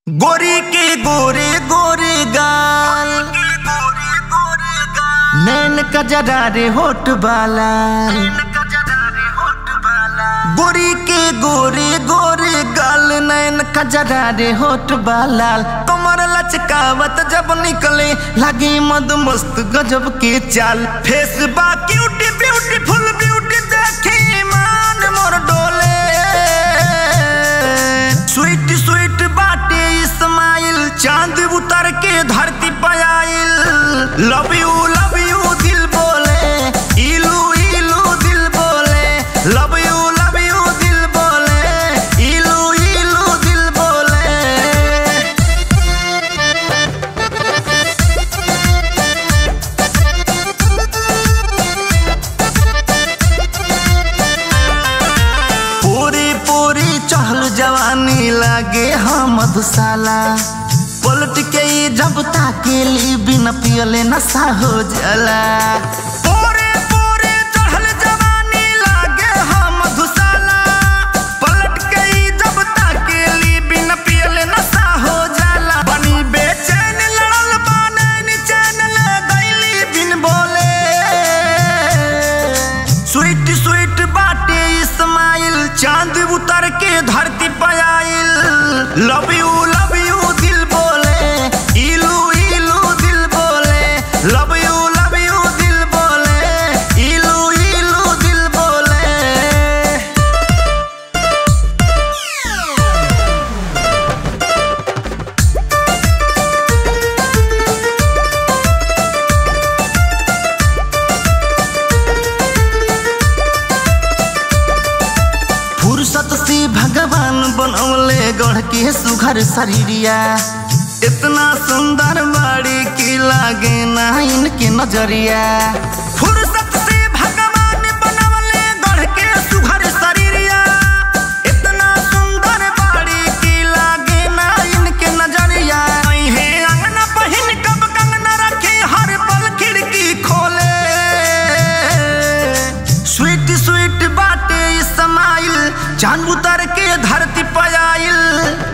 गोरी के गोरे गोरे गाल नैन कजरा रे होठ बाला गोरी के गोरे गोरे गाल नैन कजरा रे होठ बाला कमर लचकावत जब निकले लगे मद मस्त गजब के चाल फेस बा क्यूटी ब्यूटीफुल ब्यूटी देखे ईमान मोर डोले स्वीट स्वीट बाटे इस्माइल चांद उतर के धरती पे आइल लव यू लव यू दिल बोले इलू इलू दिल बोले लव यू लव यू दिल बोले इलू इलू दिल बोले पूरी पूरी चहल जवानी लागे हम मधुशाला पलट के ई जब ताकेली बिन पियले नशा हो जाला पूरी पूरी चढ़ल जवानी लागे हम मधुशाला पलट के ई जब ताकेली बिन पियले नशा हो जाला बनी बेचैन लड़ल बाने चैन ले गईली बिन बोले स्वीट स्वीट बाटे इस्माइल चांद उतर के धरती पे आइल लव यू लव यू दिल बोले इलू इलू दिल बोले लव यू लव यू दिल बोले इलू इलू दिल बोले फुर्सत से भगवान बनौले गढ़ के सुघर शरीरिया इतना सुंदर बाड़ी की लागे ना इनके नजरिया फुर्सत से भगवान बनौले गढ़ के सुघर शरीरिया इतना सुंदर बाड़ी की लागे ना इनके नजरिया है अंगना पहिन कब कंगना रखे हर पल खिड़की खोले स्वीट स्वीट बाटे इस्माइल चांद उतर के धरती पे आइल